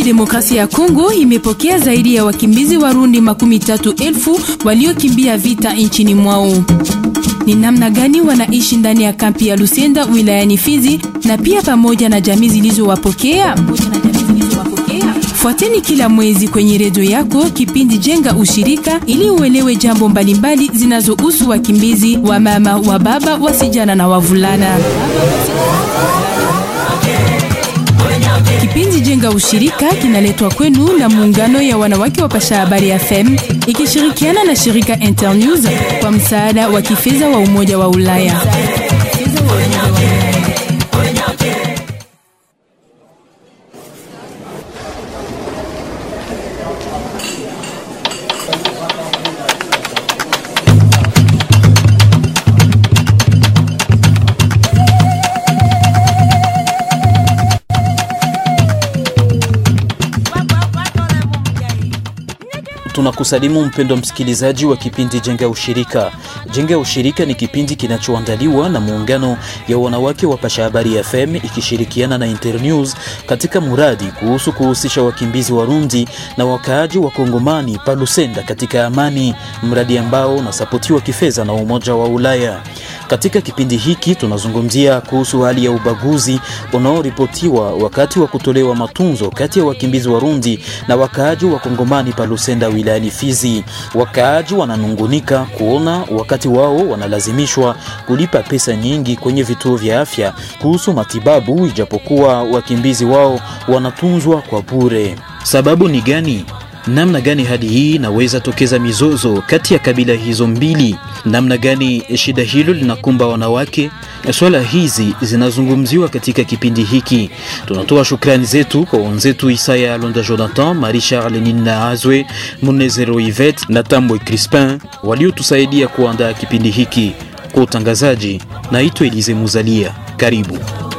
Kidemokrasia ya Kongo imepokea zaidi ya wakimbizi Warundi makumi tatu elfu waliokimbia vita nchini mwao. Ni namna gani wanaishi ndani ya kampi ya Lusenda wilayani Fizi na pia pamoja na jamii zilizowapokea? Fuateni kila mwezi kwenye redio yako kipindi Jenga Ushirika ili uelewe jambo mbalimbali zinazohusu wakimbizi wa mama, wa baba, wasijana na wavulana. Kipindi Jenga Ushirika kinaletwa kwenu na muungano ya wanawake wa Pasha Habari FM ikishirikiana na shirika Internews kwa msaada wa kifedha wa Umoja wa Ulaya. Tunakusalimu mpendo msikilizaji wa kipindi Jenga Ushirika. Jenga Ushirika ni kipindi kinachoandaliwa na muungano ya wanawake wa Pasha Habari FM ikishirikiana na Internews katika muradi kuhusu kuhusisha wakimbizi Warundi na wakaaji wa Kongomani pa Lusenda katika amani, mradi ambao unasapotiwa kifedha na Umoja wa Ulaya. Katika kipindi hiki tunazungumzia kuhusu hali ya ubaguzi unaoripotiwa wakati wa kutolewa matunzo kati ya wakimbizi Warundi na wakaaji wa Kongomani pa Lusenda wilayani Fizi. Wakaaji wananungunika kuona wakati wao wanalazimishwa kulipa pesa nyingi kwenye vituo vya afya kuhusu matibabu, ijapokuwa wakimbizi wao wanatunzwa kwa bure. Sababu ni gani? Namna gani hadi hii inaweza tokeza mizozo kati ya kabila hizo mbili? Namna gani shida hilo linakumba wanawake? Swala hizi zinazungumziwa katika kipindi hiki. Tunatoa shukrani zetu kwa wenzetu Isaya Londa Jonathan, Marie Charles Nina Azwe, Munezero Yvette na Tambwe Crispin waliotusaidia kuandaa kipindi hiki. Kwa utangazaji, naitwa Elize Muzalia. Karibu.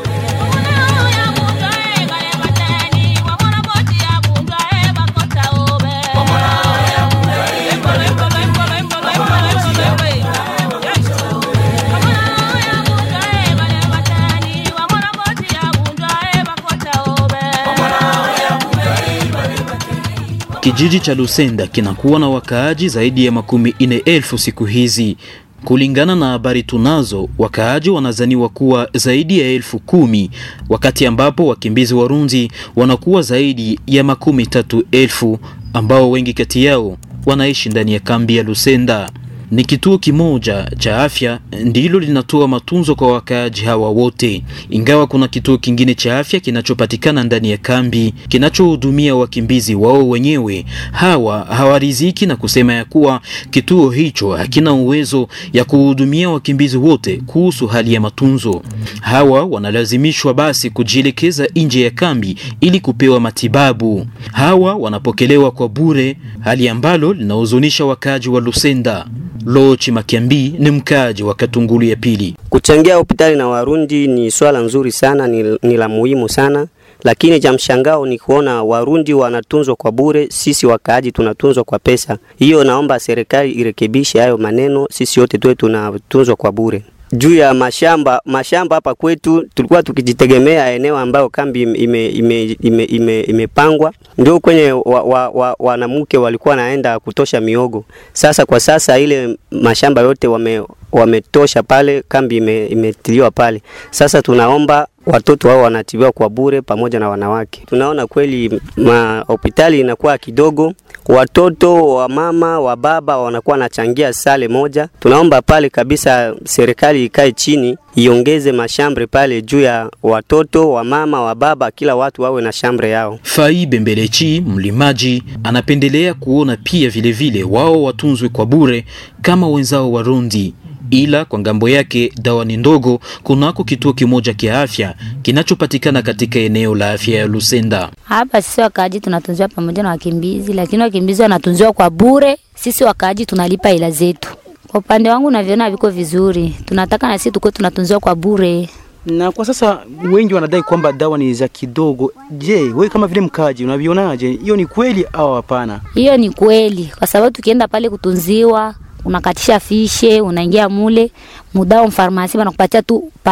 Kijiji cha Lusenda kinakuwa na wakaaji zaidi ya makumi ine elfu siku hizi. Kulingana na habari tunazo, wakaaji wanazaniwa kuwa zaidi ya elfu kumi wakati ambapo wakimbizi Warundi wanakuwa zaidi ya makumi tatu elfu ambao wengi kati yao wanaishi ndani ya kambi ya Lusenda. Ni kituo kimoja cha afya ndilo linatoa matunzo kwa wakaaji hawa wote, ingawa kuna kituo kingine cha afya kinachopatikana ndani ya kambi kinachohudumia wakimbizi wao wenyewe. Hawa hawariziki na kusema ya kuwa kituo hicho hakina uwezo ya kuhudumia wakimbizi wote kuhusu hali ya matunzo. Hawa wanalazimishwa basi kujielekeza nje ya kambi ili kupewa matibabu. Hawa wanapokelewa kwa bure, hali ambalo linahuzunisha wakaaji wa Lusenda. Lochi Makiambi ni mkaaji wa Katungulu ya pili. Kuchangia hospitali na Warundi ni swala nzuri sana, ni, ni la muhimu sana, lakini cha mshangao ni kuona Warundi wanatunzwa kwa bure, sisi wakaaji tunatunzwa kwa pesa. Hiyo naomba serikali irekebishe hayo maneno, sisi wote tuwe tunatunzwa kwa bure juu ya mashamba mashamba hapa kwetu tulikuwa tukijitegemea eneo ambayo kambi imepangwa ime, ime, ime, ime ndio kwenye wanamke wa, wa walikuwa naenda kutosha miogo. Sasa kwa sasa ile mashamba yote wame, wametosha pale, kambi imetiliwa pale. Sasa tunaomba watoto wao wanatibiwa kwa bure pamoja na wanawake. Tunaona kweli hospitali inakuwa kidogo, watoto wa mama wa baba wanakuwa wanachangia sale moja. Tunaomba pale kabisa serikali ikae chini iongeze mashambre pale juu ya watoto wa mama wa baba, kila watu wawe na shambre yao. Fai Bembelechi mlimaji anapendelea kuona pia vilevile vile, wao watunzwe kwa bure kama wenzao Warundi ila kwa ngambo yake dawa ni ndogo kunako kituo kimoja kia afya kinachopatikana katika eneo la afya ya Lusenda. Hapa sisi wakaaji tunatunziwa pamoja na wakimbizi, lakini wakimbizi wanatunziwa kwa bure, sisi wakaaji tunalipa ila zetu. Kwa upande wangu naviona viko vizuri, tunataka na sisi tukuwe tunatunziwa kwa bure. Na kwa sasa wengi wanadai kwamba dawa ni za kidogo. Je, wewe kama vile mkaji unavionaje? Hiyo ni kweli au hapana? Hiyo ni kweli, kwa sababu tukienda pale kutunziwa unakatisha fishe, unaingia mule mudao mfarmasi wanakupatia tu para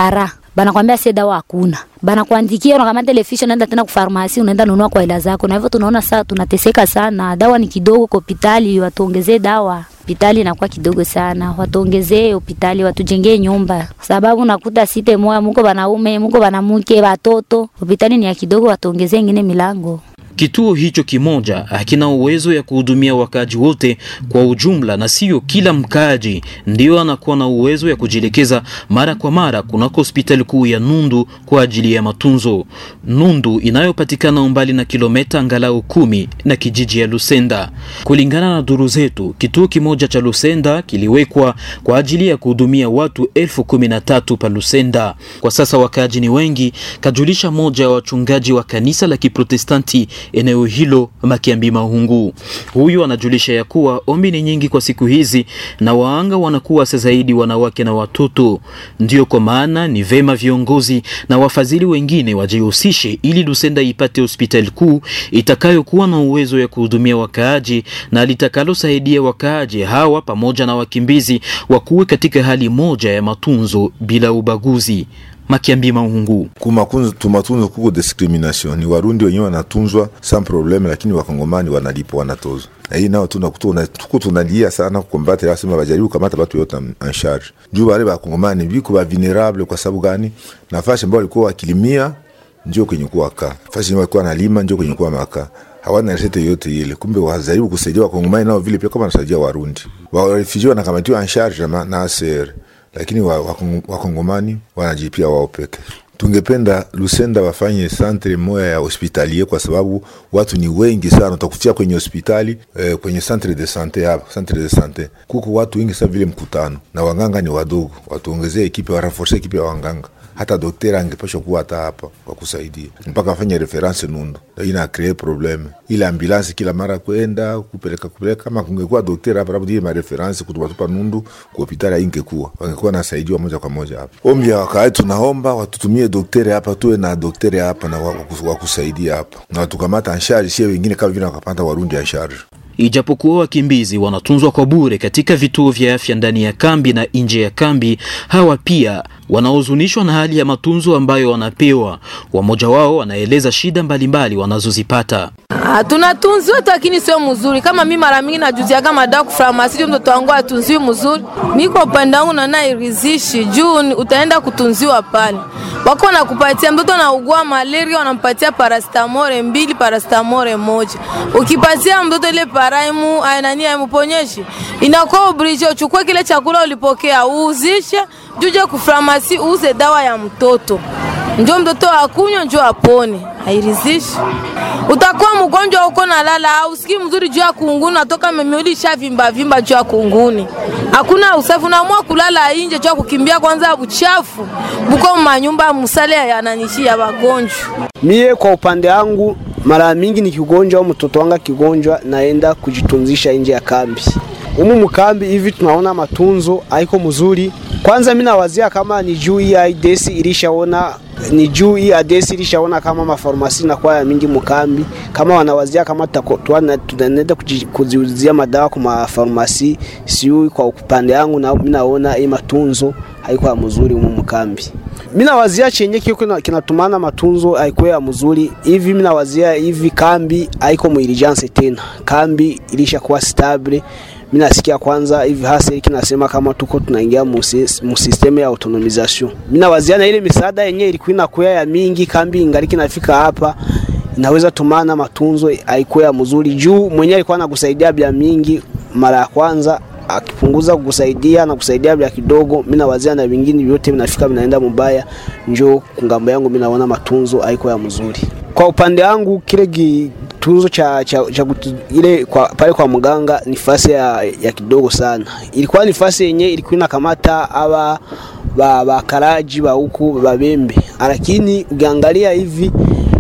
banakwambia sie dawa hakuna, banakuandikia unakamata ile fishi, unaenda tena kufarmasi, unaenda nunua kwa hela zako, na hivyo tunaona saa tunateseka sana. Dawa ni kidogo kwa hospitali, watuongezee dawa hospitali inakuwa kidogo sana, watuongezee hospitali, watujengee nyumba, sababu nakuta site moya muko banaume muko banamuke watoto, hospitali ni ya kidogo, watuongezee ingine milango. Kituo hicho kimoja hakina uwezo ya kuhudumia wakaaji wote kwa ujumla, na sio kila mkaaji ndio anakuwa na uwezo ya kujielekeza mara kwa mara kunako hospitali kuu ya Nundu kwa ajili ya matunzo. Nundu inayopatikana umbali na kilomita angalau kumi na kijiji ya Lusenda. Kulingana na duru zetu, kituo kimoja cha Lusenda kiliwekwa kwa ajili ya kuhudumia watu elfu kumi na tatu pa Lusenda. Kwa sasa wakaaji ni wengi, kajulisha moja wa wachungaji wa kanisa la Kiprotestanti eneo hilo Makiambi Mahungu. Huyu anajulisha ya kuwa ombi ni nyingi kwa siku hizi na waanga wanakuwa sasa zaidi wanawake na watoto. Ndio kwa maana ni vema viongozi na wafadhili wengine wajihusishe ili Lusenda ipate hospitali kuu itakayokuwa na uwezo ya kuhudumia wakaaji na litakalosaidia wakaaji hawa pamoja na wakimbizi wakuwe katika hali moja ya matunzo bila ubaguzi. Makiambi Mahungu. kumatunzo tumatunzo kuko discrimination ni warundi wenyewe wanatunzwa sans probleme, lakini wakongomani wanalipa wanatozwa, na hii nao tunakutuna tuko tunalia sana kukombate, lazima bajaribu kamata batu yote en charge juu wale bakongomani biko ba vulnerable. Kwa sababu gani? nafasi ambao walikuwa wakilimia ndio kwenye kuwa kaa fasi walikuwa nalima ndio kwenye kuwa makaa hawana resete yote ile. Kumbe wajaribu kusaidia wakongomani nao vile pia kama wanasaidia warundi warefugee wanakamatiwa en charge na, na ACR lakini wakongomani wa wanajipia wao peke. Tungependa Lusenda wafanye santre moya ya hospitalier kwa sababu watu ni wengi sana, utakutia kwenye hospitali eh, kwenye centre de sante hapa, centre de sante kuko watu wengi sana vile mkutano, na wanganga ni wadogo. Watuongezee ekipe, waraforce ekipe ya wanganga hata daktari angepasha kuwa hata hapa kwa kusaidia mpaka afanye reference Nundu. Ina kree probleme ile ambulansi kila mara kwenda kupeleka kupeleka. Kama kungekuwa daktari hapa labda ile mareference kutupatupa Nundu kwa hospitali ingekuwa wangekuwa nasaidiwa moja kwa moja hapa. Ombi ya wakaaji, tunaomba watutumie daktari hapa, tuwe na daktari hapa na wakusaidia hapa na watukamata anshari, sie wengine kama vile wakapata warundi anshari Ijapokuwa wakimbizi wanatunzwa kwa bure katika vituo vya afya ndani ya kambi na nje ya kambi, hawa pia wanahuzunishwa na hali ya matunzo ambayo wanapewa. Wamoja wao wanaeleza shida mbalimbali wanazozipata. Ah, tunatunziwa tu lakini sio mzuri. Kama mimi mara mingi najuzia kama dawa kufarmasi ndio mtoto wangu atunziwi mzuri. Mimi kwa upande wangu naona irizishi juu utaenda kutunziwa pale. Wako wanakupatia mtoto anaugua malaria wanampatia paracetamol mbili paracetamol moja. Ukipatia mtoto ile paraimu nani aimuponyeshi inakuwa oblige uchukue kile chakula ulipokea uuzishe juje kufarmasi uuze dawa ya mtoto njo mtoto akunywa njo apone, hairizishi. Utakuwa mgonjwa uko na lala, ausikii mzuri juu ya kunguni, natoka memiuli sha vimba vimba juu ya kunguni, hakuna usafi, unaamua kulala inje juu ya kukimbia kwanza buchafu buko manyumba musale yananishi ya wagonjwa. Mie kwa upande wangu, mara mingi ni kigonjwa au mtoto wangu kigonjwa, naenda kujitunzisha nje ya kambi. Humu mkambi hivi tunaona matunzo haiko mzuri. Kwanza mimi nawazia kama ni juu hii IDS ilishaona ni juu hii ADS ilishaona kama mafarmasi na kwa ya mingi mkambi, kama wanawazia kama tunaenda kuziuzia madawa kwa mafarmasi, siu kwa upande wangu na mimi naona hii matunzo haiko mzuri humu mkambi. Mimi nawazia chenye kiko kinatumana matunzo haiko ya mzuri hivi. Mimi nawazia hivi kambi haiko muilijanse tena, kambi ilishakuwa stable mimi nasikia kwanza hivi hasa hiki nasema kama tuko tunaingia mu system ya autonomization. Mimi nawazia na ile misaada yenyewe ilikuwa inakuya ya mingi, kambi ingaliki nafika hapa inaweza tumana matunzo haikuwa ya mzuri juu mwenyewe alikuwa anakusaidia bia mingi mara ya kwanza akipunguza kukusaidia na kusaidia bia kidogo. Mimi nawazia na vingine vyote vinafika vinaenda mubaya, njoo kungambo yangu mimi naona matunzo haikuwa ya mzuri. Kwa upande wangu kile kitunzo cha, cha, cha ile kwa, pale kwa mganga ni fasi ya, ya kidogo sana. Ilikuwa ni fasi yenye ilikuwa inakamata aba ba bakaraji ba huku babembe, lakini ukiangalia hivi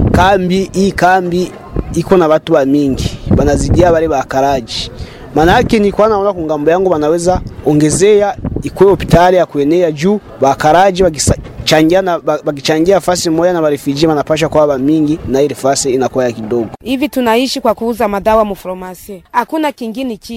kambi hii kambi iko na watu wa mingi banazidia wale bakaraji. Maana yake ni kwa naona kungambo yangu wanaweza ongezea ikuwe hospitali ya kuenea juu bakaraji wakichangia na wakichangia fasi moja na warefugee wanapasha kwa mingi na ile fasi inakuwa ya kidogo. Hivi tunaishi kwa kuuza madawa mufromasi, hakuna kingine kitu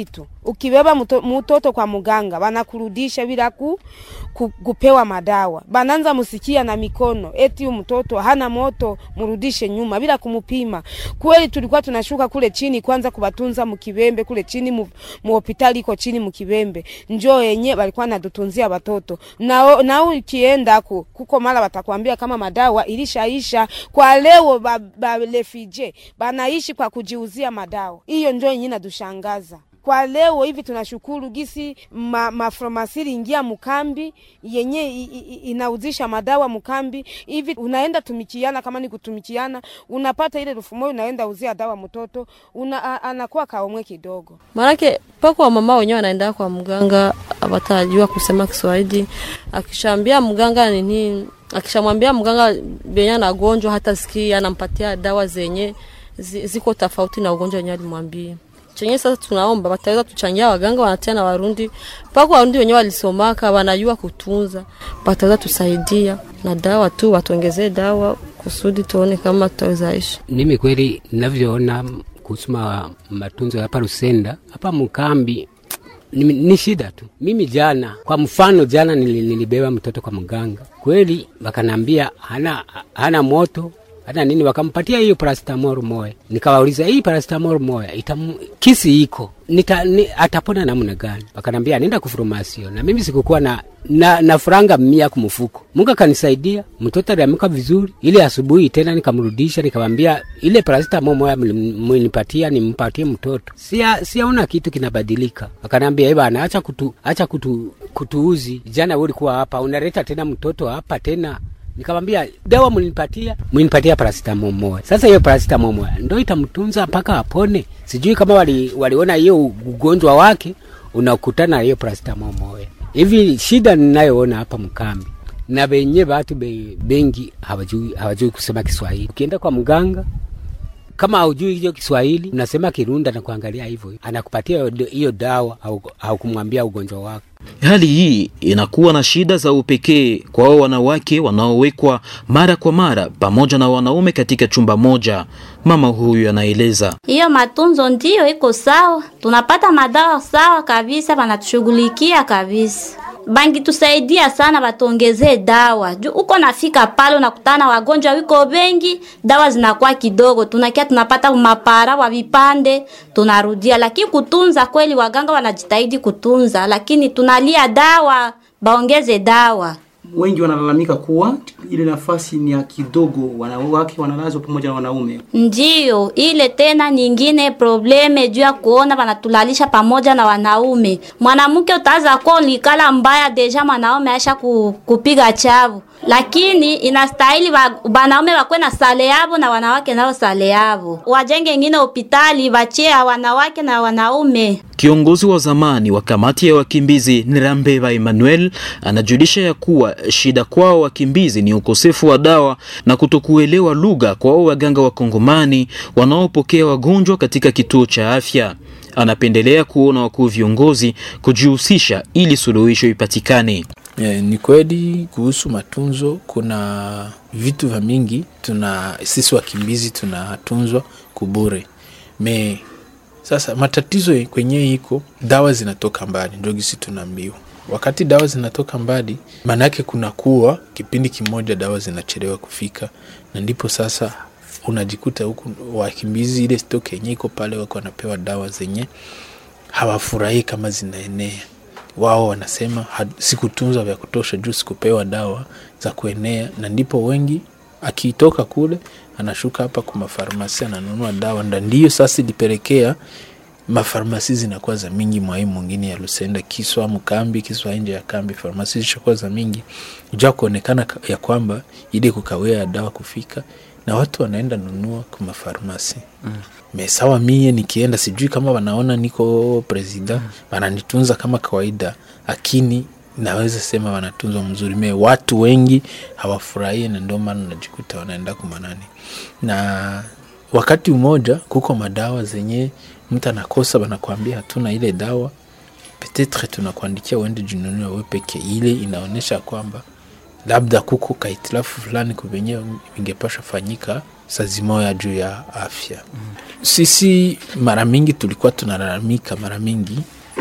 ukibeba mto, mtoto kwa muganga wanakurudisha bila ku, ku, kupewa madawa, bananza musikia na mikono eti huyu mtoto hana moto, murudishe nyuma bila kumupima. Kweli tulikuwa tunashuka kule chini kwanza kubatunza mukibembe kule chini mu, mu hospitali iko chini mukibembe, njoo yenye walikuwa natutunzia watoto na na ukienda ku, kuko mara watakwambia kama madawa ilishaisha kwa leo ba, ba refugee banaishi kwa kujiuzia madawa. Hiyo ndio yenye inatushangaza kwa leo hivi. Tunashukuru gisi ma, mafromasiri ingia mkambi yenye i- i- inauzisha madawa mkambi hivi, unaenda tumikiana, kama ni kutumikiana, unapata ile elfu moja unaenda uzia dawa mtoto una, a, anakuwa kaomwe kidogo. Maanake pako wamama wenyewe wanaenda kwa mganga, abatajua kusema Kiswahili. Akishaambia mganga nini, akishamwambia mganga benye anagonjwa, hata sikia anampatia dawa zenye zi- ziko tofauti na ugonjwa wenyewe alimwambia. Chenye sasa tunaomba wataweza tuchangia waganga wanatia na Warundi, pako Warundi wenyewe walisomaka, wanajua kutunza, wataweza tusaidia na dawa tu, watuongezee dawa kusudi tuone kama tutaweza ishi. Mimi kweli ninavyoona kuhusu ma- matunzo hapa Rusenda, hapa mkambi ni, ni shida tu. Mimi jana, kwa mfano, jana nili, nilibeba mtoto kwa mganga, kweli wakanambia hana, hana moto hana nini, wakampatia hiyo paracetamol moya. Nikawauliza hii paracetamol moya itamu, kisi iko nita, ni, atapona namna gani? Wakanambia nenda kufarmasio, na mimi sikukuwa na na, na franga mia kumfuko. Mungu akanisaidia, mtoto aliamka vizuri. Ile asubuhi tena nikamrudisha, nikamwambia ile paracetamol moya mlinipatia nimpatie mtoto, sia siaona kitu kinabadilika. Akanambia eh bana, acha kutu acha kutu kutuuzi. Jana wewe ulikuwa hapa unaleta tena mtoto hapa tena nikamwambia dawa mlinipatia mlinipatia paracetamol moja. Sasa hiyo paracetamol moja ndio itamtunza mpaka apone. Sijui kama wali, waliona hiyo ugonjwa wake unakutana na hiyo paracetamol moja. Hivi shida ninayoona hapa mkambi na benye watu be, bengi hawajui hawajui kusema Kiswahili. Ukienda kwa mganga kama haujui hiyo Kiswahili unasema Kirunda na kuangalia hivyo, anakupatia hiyo- hiyo dawa au, au kumwambia ugonjwa wako. Hali hii inakuwa na shida za upekee kwa wao wanawake wanaowekwa mara kwa mara pamoja na wanaume katika chumba moja. Mama huyu anaeleza. Hiyo matunzo ndiyo iko sawa, tunapata madawa sawa kabisa, banatushughulikia kabisa. Bangi tusaidia sana, batuongezee dawa juu uko nafika pale unakutana wagonjwa wiko wengi, dawa zinakuwa kidogo, tunakia tunapata mapara wa vipande tunarudia, lakini kutunza kweli, waganga wanajitahidi kutunza, lakini tunalia dawa, baongeze dawa. Wengi wanalalamika kuwa ile nafasi ni ya kidogo, wanawake wanalazwa pamoja na wanaume. Ndiyo, ile tena nyingine probleme juu ya kuona wanatulalisha pamoja na wanaume. Mwanamke utaanza kuwa ulikala mbaya deja mwanaume aisha ku, kupiga chavu, lakini inastahili wa, wanaume wakwe na sale yavo na wanawake nao sale yavo, wajenge ingine hospitali wachia wanawake na wanaume. Kiongozi wa zamani wa kamati ya wakimbizi Nirambeba Emmanuel anajulisha ya kuwa shida kwao wakimbizi ni ukosefu wa dawa na kutokuelewa lugha kwa wao waganga wa Kongomani wanaopokea wagonjwa katika kituo cha afya. Anapendelea kuona wakuu viongozi kujihusisha ili suluhisho ipatikane. Yeah, ni kweli kuhusu matunzo, kuna vitu vya mingi tuna sisi wakimbizi tunatunzwa kubure me sasa matatizo kwenye iko dawa zinatoka mbali, ndio gisi tunaambiwa. Wakati dawa zinatoka mbali, maanake kuna kuwa kipindi kimoja dawa zinachelewa kufika, na ndipo sasa unajikuta huku wakimbizi ile stock yenye iko pale, wako wanapewa dawa zenye hawafurahii kama zinaenea. Wao wanasema "Ha- sikutunzwa vya kutosha juu sikupewa dawa za kuenea, na ndipo wengi akitoka kule anashuka hapa kwa mafarmasi ananunua dawa, na ndiyo sasa ilipelekea mafarmasi zinakuwa za mingi mwai mwingine ya Lusenda, Kiswa mkambi, Kiswa nje ya kambi, farmasi zishakuwa za mingi jua kuonekana ka- ya kwamba ile kukawia ya dawa kufika, na watu wanaenda nunua kwa mafarmasi mm. Mesawa mie nikienda, sijui kama wanaona niko presida wananitunza kama kawaida, lakini naweza sema wanatunzwa mzuri. Me watu wengi hawafurahie, na ndio maana najikuta wanaenda kumanani na wakati mmoja kuko madawa zenye mtu anakosa, wanakwambia hatuna ile dawa, petetre tunakuandikia uende jununue wewe peke. Ile inaonyesha kwamba labda kuko kahitilafu fulani kuvenye vingepasha fanyika sazi moya juu ya afya mm. Sisi mara mingi tulikuwa tunalalamika mara mingi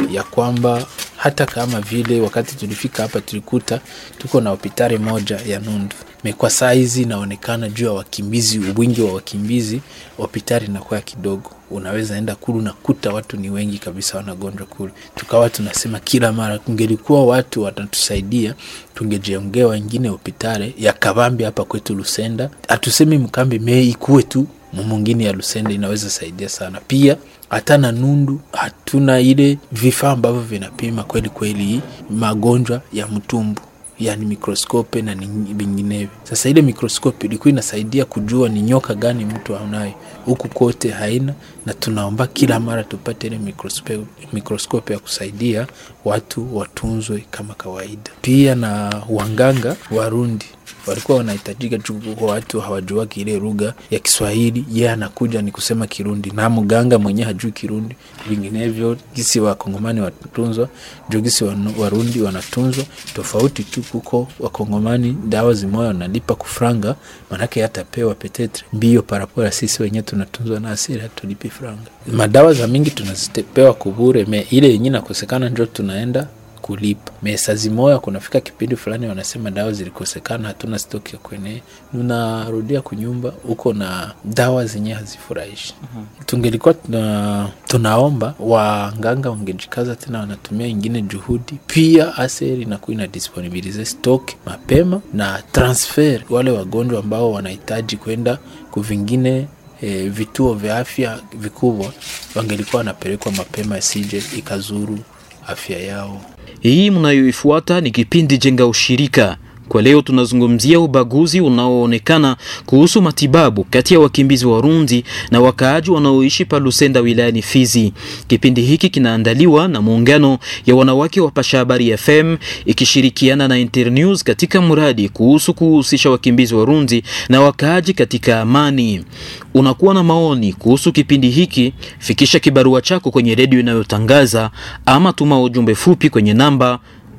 ya kwamba hata kama vile wakati tulifika hapa tulikuta tuko na hospitali moja ya Nundu me kwa saa hizi inaonekana juu ya wakimbizi, wingi wa wakimbizi, hospitali inakuwa kidogo. Unaweza enda kulu nakuta watu ni wengi kabisa wanagonjwa kule. Tukawa tunasema kila mara, kungelikuwa watu watatusaidia, tungejengea wengine hospitali ya kabambi hapa kwetu Lusenda. Hatusemi mkambi me ikuwe tu mwingine ya Lusenda, inaweza saidia sana pia hata na Nundu hatuna ile vifaa ambavyo vinapima kweli kweli magonjwa ya mtumbu yani mikroskope na vinginevyo. Sasa ile mikroskope ilikuwa inasaidia kujua ni nyoka gani mtu anayo, huku kote haina, na tunaomba kila mara tupate ile mikroskope, mikroskope ya kusaidia watu watunzwe kama kawaida. Pia na wanganga Warundi walikuwa wanahitajika juu kwa watu hawajuaki ile lugha ya Kiswahili. Yeye yeah, anakuja ni kusema Kirundi na mganga mwenyewe hajui Kirundi. Vinginevyo gisi wakongomani watunzwa juu gisi warundi wanatunzwa tofauti tu. Kuko wakongomani dawa zimoya wanalipa kufranga, manake hatapewa petetre mbio parapora. Sisi wenyewe tunatunzwa na asili, hatulipi franga. Madawa za mingi tunazipewa kubure, me ile yenye nakosekana njo tunaenda kulipa mesazi moya. Kunafika kipindi fulani wanasema dawa zilikosekana, hatuna stoki ya kwenye, unarudia kunyumba huko na dawa zenyewe hazifurahishi. uh-huh. Tungelikuwa tuna, tunaomba wanganga wangejikaza tena, wanatumia ingine juhudi pia. Aseri inakuwa ina disponibilize stock mapema na transfer wale wagonjwa ambao wanahitaji kwenda kuvingine E, vituo vya afya vikubwa wangelikuwa wanapelekwa mapema, isije ikazuru afya yao. Hii mnayoifuata ni kipindi Jenga Ushirika. Kwa leo tunazungumzia ubaguzi unaoonekana kuhusu matibabu kati ya wakimbizi Warundi na wakaaji wanaoishi pa Lusenda wilayani Fizi. Kipindi hiki kinaandaliwa na muungano ya wanawake wa Pasha Habari FM ikishirikiana na Internews katika mradi kuhusu kuhusisha wakimbizi Warundi na wakaaji katika amani. Unakuwa na maoni kuhusu kipindi hiki, fikisha kibarua chako kwenye redio inayotangaza ama tuma ujumbe fupi kwenye namba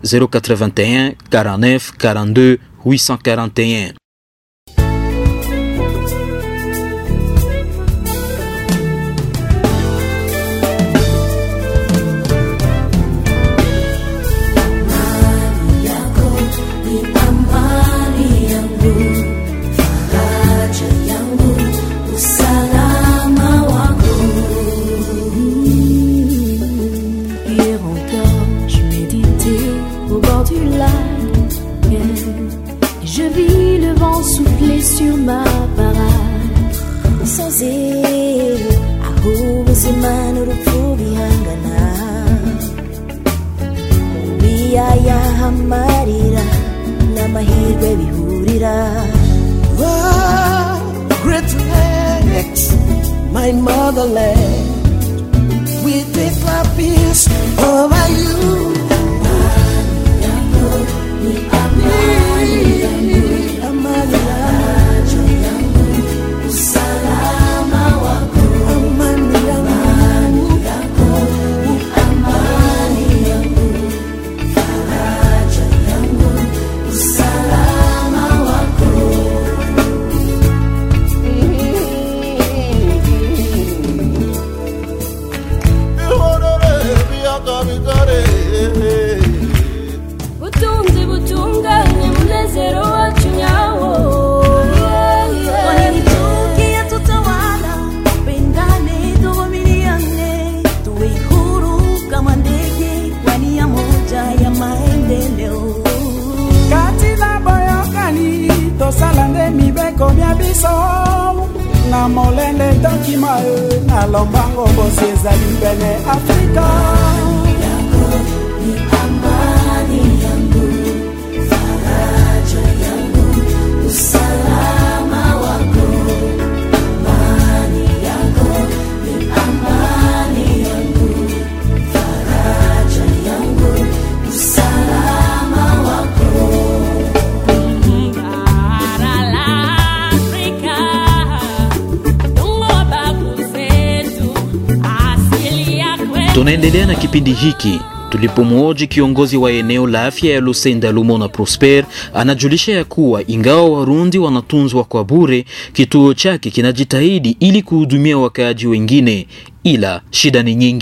081 49 42 841. sur ma parade Soze aho ubuzima n'urupfu bihangana mu biyaya amarira n'amahirwe bihurira Oh, great lakes, my motherland, we declare peace over you. butunzi butunganye munezero wacu nyawo wanitukia tutawala pendane tuvumiliane tuwe huru kama ndege kwa nia moja ya maendeleo kati na boyokani tosala nde mibeko mia biso na molende tokima e na lombango bosi ezali pene afrika amani yangu faraja yangu usalama wako amani yako ni amani yangu faraja yangu usalama wako bara la Afrika tungo babu zetu asili ya kwetu Tunaendelea na kipindi hiki tulipomwoji kiongozi wa eneo la afya ya Lusenda Lumona Prosper anajulisha ya kuwa ingawa Warundi wanatunzwa kwa bure, kituo chake kinajitahidi ili kuhudumia wakaaji wengine, ila shida ni nyingi.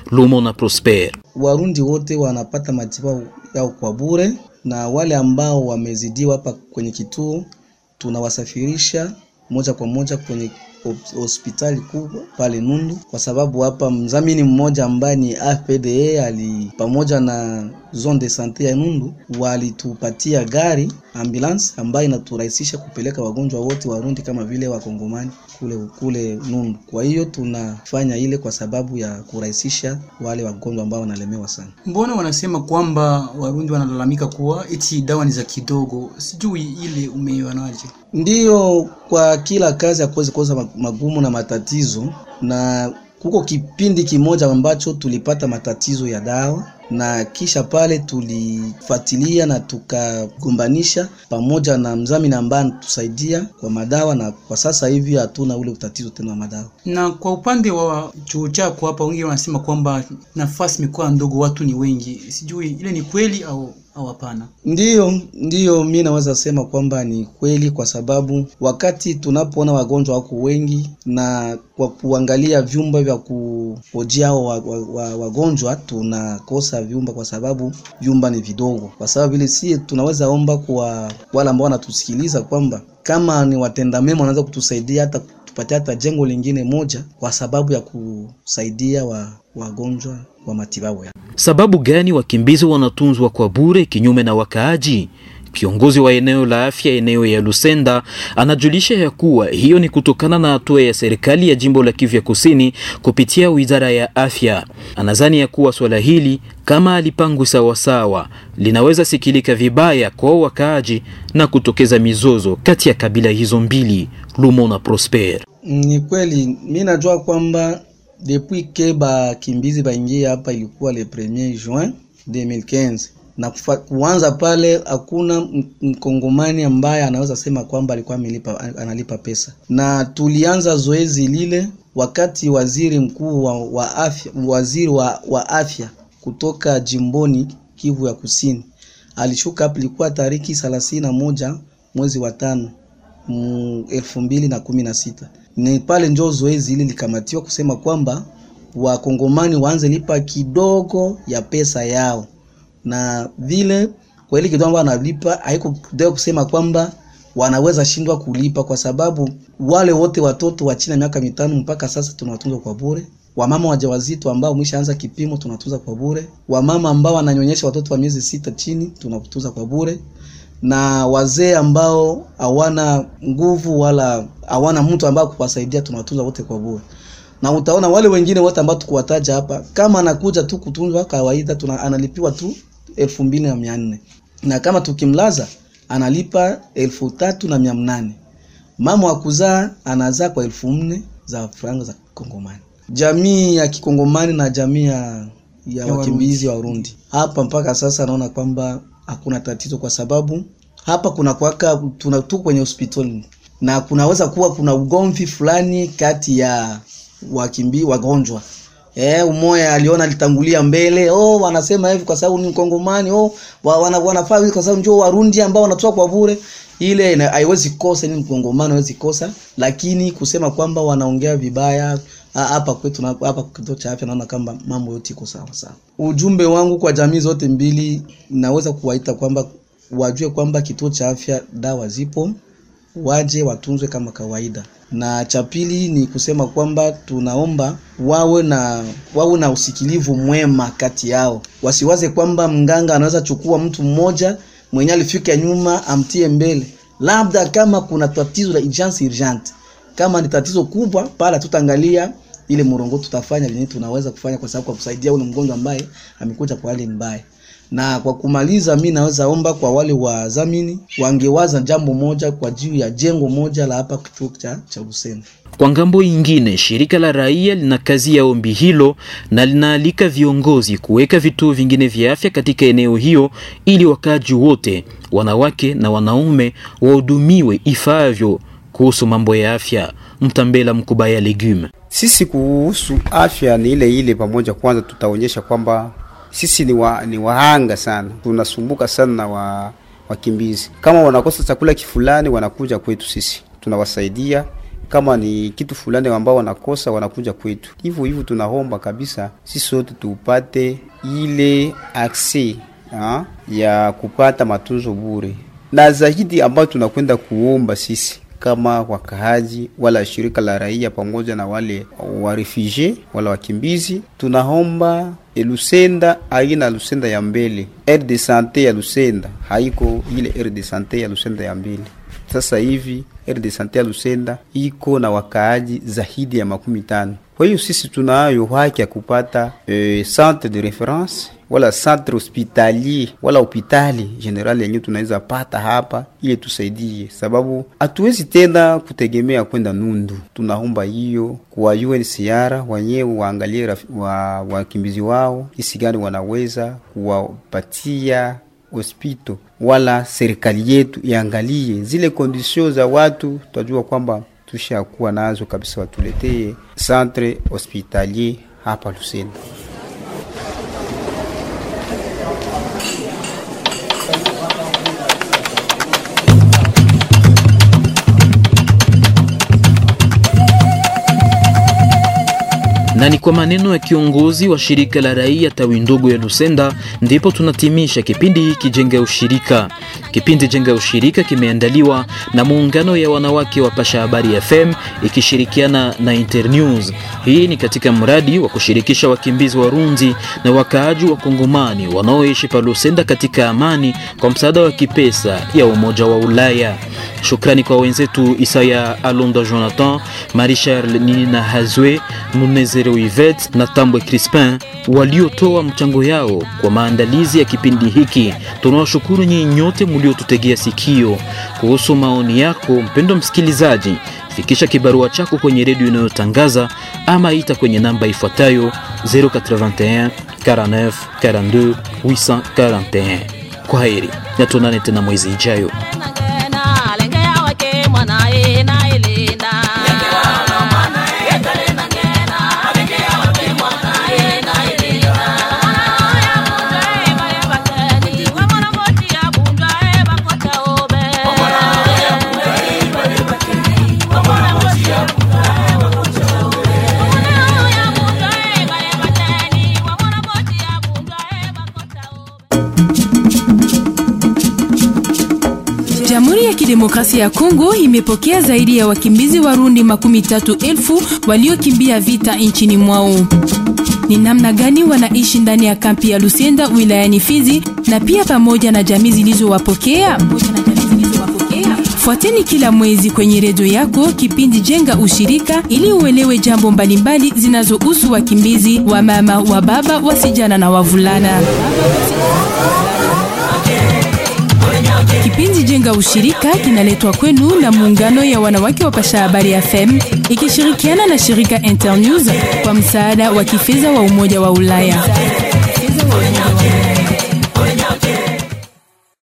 Lumo na Prosper. Warundi wote wanapata matibabu yao kwa bure, na wale ambao wamezidiwa hapa kwenye kituo tunawasafirisha moja kwa moja kwenye hospitali kubwa pale Nundu, kwa sababu hapa mdhamini mmoja ambaye ni AFPDA ali pamoja na zone de sante ya Nundu walitupatia gari ambulance ambayo inaturahisisha kupeleka wagonjwa wote Warundi kama vile Wakongomani kule kule Nundu. Kwa hiyo tunafanya ile kwa sababu ya kurahisisha wale wagonjwa ambao wanalemewa sana. Mbona wanasema kwamba Warundi wanalalamika kuwa eti dawa ni za kidogo? Sijui ile umeionaje? Ndiyo, kwa kila kazi hakuwezi kosa magumu na matatizo, na kuko kipindi kimoja ambacho tulipata matatizo ya dawa na kisha pale tulifuatilia na tukagombanisha pamoja na mzamini ambaye anatusaidia kwa madawa, na kwa sasa hivi hatuna ule utatizo tena wa madawa. Na kwa upande wa chuo chako hapa, wengi wanasema kwamba nafasi imekuwa ndogo, watu ni wengi. Sijui ile ni kweli au au hapana? Ndiyo, ndiyo, mi naweza sema kwamba ni kweli, kwa sababu wakati tunapoona wagonjwa wako wengi na kwa kuangalia vyumba vya kuhojia hao wa, wa, wa, wagonjwa tunakosa vyumba, kwa sababu vyumba ni vidogo. Kwa sababu vile si tunaweza omba kwa wale ambao wanatusikiliza kwamba kama ni watenda mema wanaweza kutusaidia hata tupatie hata jengo lingine moja, kwa sababu ya kusaidia wa wagonjwa wa matibabu ya. Sababu gani wakimbizi wanatunzwa kwa bure kinyume na wakaaji? Kiongozi wa eneo la afya eneo ya Lusenda anajulisha ya kuwa hiyo ni kutokana na hatua ya serikali ya jimbo la Kivu Kusini kupitia wizara ya afya. Anadhani ya kuwa swala hili kama alipangwi sawasawa linaweza sikilika vibaya kwa wakaaji na kutokeza mizozo kati ya kabila hizo mbili, Lumo na Prosper. Ni kweli, mi najua kwamba depuis ke bakimbizi baingie hapa ilikuwa le 1er juin 2015 na kufa, kuanza pale hakuna mkongomani ambaye anaweza sema kwamba alikuwa amelipa, analipa pesa, na tulianza zoezi lile wakati waziri mkuu wa, wa afya waziri wa, wa afya kutoka jimboni Kivu ya Kusini alishuka hapa, ilikuwa tariki thelathini na moja mwezi wa tano elfu mbili na kumi na sita ni pale njo zoezi hili likamatiwa kusema kwamba wakongomani waanze lipa kidogo ya pesa yao, na vile kwa ile kidogo wanalipa haiko kidogo kusema kwamba wanaweza shindwa kulipa, kwa sababu wale wote watoto wa chini ya miaka mitano mpaka sasa tunawatunza kwa bure. Wamama wajawazito ambao mwishaanza kipimo tunatunza kwa bure. Wamama ambao wananyonyesha watoto wa miezi sita chini tunatunza kwa bure na wazee ambao hawana nguvu wala hawana mtu ambao kuwasaidia tunawatunza wote kwa bure. Na utaona wale wengine wote ambao tukuwataja hapa, kama anakuja tu kutunzwa kawaida, tuna analipiwa tu elfu mbili na mia nne na kama tukimlaza analipa elfu tatu na mia mnane Mama wa kuzaa anazaa kwa elfu nne za franga za Kongomani. Jamii ya Kikongomani na jamii ya, ya, ya wakimbizi wa Burundi hapa mpaka sasa naona kwamba hakuna tatizo kwa sababu hapa kuna kwaka tuna tu kwenye hospitali na kunaweza kuwa kuna ugomvi fulani kati ya wakimbi wagonjwa. Eh, umoja aliona alitangulia mbele. Oh, wanasema hivi kwa sababu ni mkongomani. Oh, wa, wana, wanafaa hivi kwa sababu njoo Warundi ambao wanatoa kwa bure. Ile haiwezi kosa, ni mkongomani haiwezi kosa, lakini kusema kwamba wanaongea vibaya hapa kwetu na hapa kituo cha afya, naona kama mambo yote iko sawa sawa. Ujumbe wangu kwa jamii zote mbili, naweza kuwaita kwamba wajue kwamba kituo cha afya dawa zipo, waje watunzwe kama kawaida. Na cha pili ni kusema kwamba tunaomba wawe na wawe na usikilivu mwema kati yao, wasiwaze kwamba mganga anaweza chukua mtu mmoja mwenye alifika nyuma amtie mbele, labda kama kuna tatizo la urgence urgente kama ni tatizo kubwa pale, tutaangalia ile mrongo, tutafanya nini tunaweza kufanya, kwa sababu kwa kusaidia ule mgonjwa ambaye amekuja kwa hali mbaya. Na kwa kumaliza, mi naweza omba kwa wale wadhamini wangewaza jambo moja kwa juu ya jengo moja la hapa kituo cha cha Lusenda. Kwa ngambo ingine, shirika la raia lina kazi ya ombi hilo na linaalika viongozi kuweka vituo vingine vya afya katika eneo hiyo ili wakaaji wote, wanawake na wanaume, wahudumiwe ifaavyo kuhusu mambo ya afya. Mtambela Mkubaya Legume. Sisi kuhusu afya ni ile ile pamoja. Kwanza tutaonyesha kwamba sisi ni, wa, ni wahanga sana, tunasumbuka sana na wa, wakimbizi. Kama wanakosa chakula kifulani, wanakuja kwetu sisi tunawasaidia kama ni kitu fulani ambao wanakosa wanakuja kwetu. Hivyo hivyo tunaomba kabisa sisi sote tupate ile akse ha, ya kupata matunzo bure, na zaidi ambayo tunakwenda kuomba sisi kama wakaaji wala shirika la raia pamoja na wale wa refugee wala wakimbizi, tunaomba e Lusenda aina Lusenda ya mbele, aire de sante ya Lusenda haiko ile aire de sante ya Lusenda ya mbele. Sasa hivi aire de sante ya Lusenda iko na wakaaji zaidi ya makumi tano. Kwa hiyo sisi tunayo haki ya kupata e, centre de reference wala centre hospitalier wala hopitali general yenyewe tunaweza pata hapa ili tusaidie, sababu hatuwezi tena kutegemea kwenda Nundu. Tunaomba hiyo kwa UNHCR wenyewe waangalie wa wakimbizi wao jinsi gani wanaweza kuwapatia hospito, wala serikali yetu iangalie zile kondisio za watu, tutajua kwamba tushakuwa nazo kabisa, watuletee centre hospitalier hapa Lusenda. na ni kwa maneno ya kiongozi wa shirika la raia tawi ndogo ya Lusenda ndipo tunatimisha kipindi hiki Jenga Ushirika. Kipindi Jenga Ushirika kimeandaliwa na muungano ya wanawake wa Pasha Habari FM ikishirikiana na Internews. Hii ni katika mradi wa kushirikisha wakimbizi Warundi na wakaaji wa Kongomani wanaoishi pa Lusenda katika amani kwa msaada wa kipesa ya Umoja wa Ulaya. Shukrani kwa wenzetu Isaya Alonda Jonathan, Marie Charles Nina Hazwe, Munezero Yvette na Tambwe Crispin waliotoa mchango yao kwa maandalizi ya kipindi hiki. Tunawashukuru nyinyi nyote mliotutegea sikio. Kuhusu maoni yako, mpendo msikilizaji, fikisha kibarua chako kwenye redio inayotangaza ama ita kwenye namba ifuatayo 081 49 42 841. Kwa heri na tuonane tena mwezi ijayo. Jamhuri ya Kidemokrasia ya Kongo imepokea zaidi ya wakimbizi Warundi makumi tatu elfu waliokimbia vita nchini mwao. Ni namna gani wanaishi ndani ya kampi ya Lusenda wilayani Fizi na pia pamoja na jamii zilizowapokea? Fuateni kila mwezi kwenye redio yako kipindi Jenga Ushirika ili uelewe jambo mbalimbali zinazohusu wakimbizi wa mama, wa baba, wasijana na wavulana. Kipindi Jenga Ushirika kinaletwa kwenu na muungano ya wanawake wa Pasha Habari FM ikishirikiana na shirika Internews kwa msaada wa kifedha wa Umoja wa Ulaya.